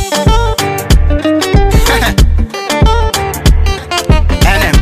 NM.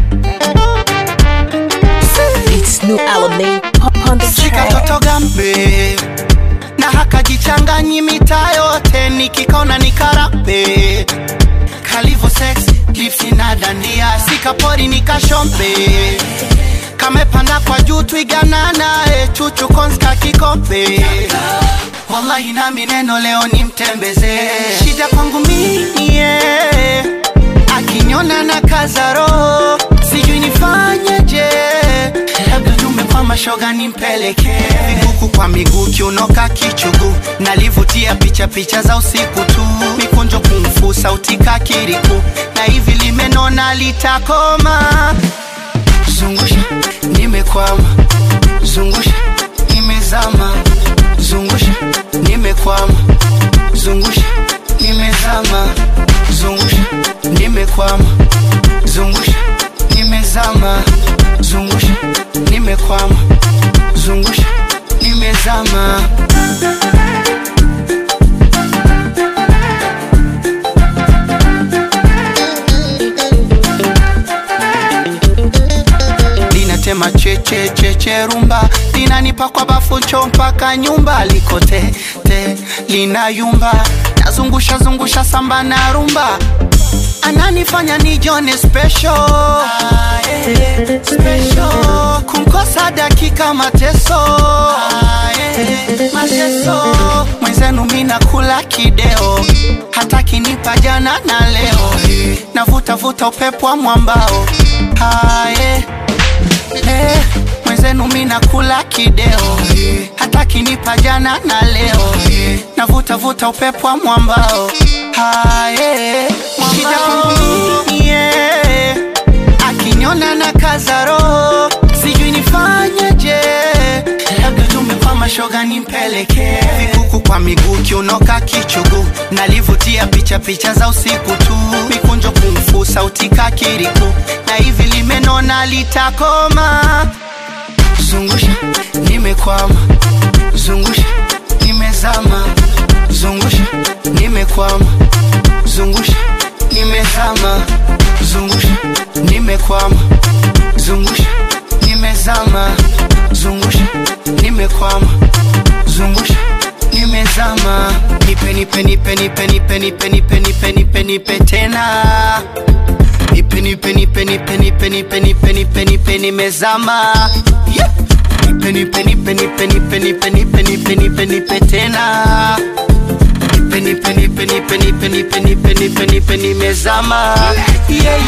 It's new Alamein on the Shika track. toto gambe na hakajichanganyi mita yote nikikona nikarape kalivo sex lipsi na dandia sikapori nikashombe kamepanda kwa juu twiganana e chuchu konska kikombe wallahi nami neno leo ni mtembeze shida kwangu mie akinyona na kazaro sijui nifanyeje labda tumekwama shoga nimpeleke viguku kwa miguu kiunoka kichugu nalivutia picha picha za usiku tu mikunjo kumfu sauti kakiriku na hivi limenona litakoma zungusha nimekwama zungusha nimezama zungusha nimekwama zungusha nimezama zungusha nimekwama zungusha nimezama zungusha nimekwama zungusha nimezama linatema cheche cheche rumba linanipa kwa bafu cho mpaka nyumba likote te linayumba nazungusha zungusha samba na rumba ananifanya nijone special ah, eh, special kumkosa dakika mateso ah, eh, mateso mwenzenu mina kula kideo hata kinipa jana na leo navuta vuta upepo wa mwambao ah, eh, eh, mwenzenu mina kula kideo hata kinipa jana na leo navuta vuta upepo wa mwambao haye shida kwangu mie akinyona na kazaro sijui nifanyeje labda tumekwama shoga nimpeleke vikuku kwa miguu kiunoka kichugu nalivutia picha picha za usiku tu mikunjo kumfu sauti kakiriku na hivi limenona litakoma zungusha nimekwama zungusha nimezama zungusha nimekwama zungusha nimezama zungusha nimekwama zungusha nimezama zungusha nimekwama zungusha nimezama nipe nipe nipe nipe nipe nipe nipe nipe nipe nipe tena nipe nipe nipe nipe nipe nipe nipe nipe nipe nimezama Yeah. nipe nipe nipe nipe nipe nipe nipe nipe nipe nipe tena nipe nipe nipe nipe nipe nipe nipe nipe nipe nimezama yeah